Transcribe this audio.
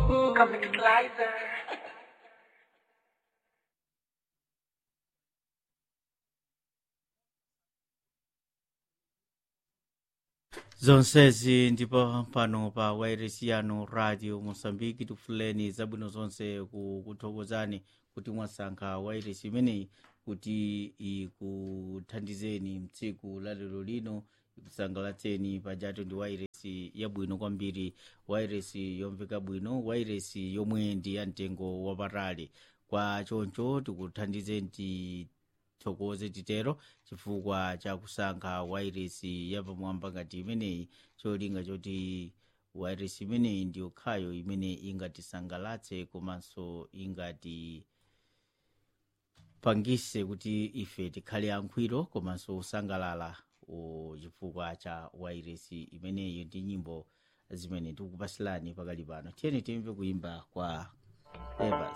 Comic Slicer. zonsezi ndipo pano pa wairesi yanu radio mosambiki tifuleni zabwino zonse ku- kuthokozani kuti mwasankha wairesi imeneyi kuti ikuthandizeni mtsiku la lero lino ikusangalatseni pajatu ndi wairesi yabwino kwambiri wairesi yomveka bwino wairesi yomwe ndi ya mtengo wapatali kwa choncho tikuthandizeni tithokoze titero chifukwa chakusankha wairesi yapamwamba ngati imeneyi cholinga choti wairesi imeneyi ndi yokhayo imene ingatisangalatse komanso ingati pangise kuti ife tikhale ankhwiro komanso kusangalala o, chifukwa cha wairesi imeneyi ndi nyimbo zimene tikupasilani pakali pano tiyeni timve kuimba kwa evas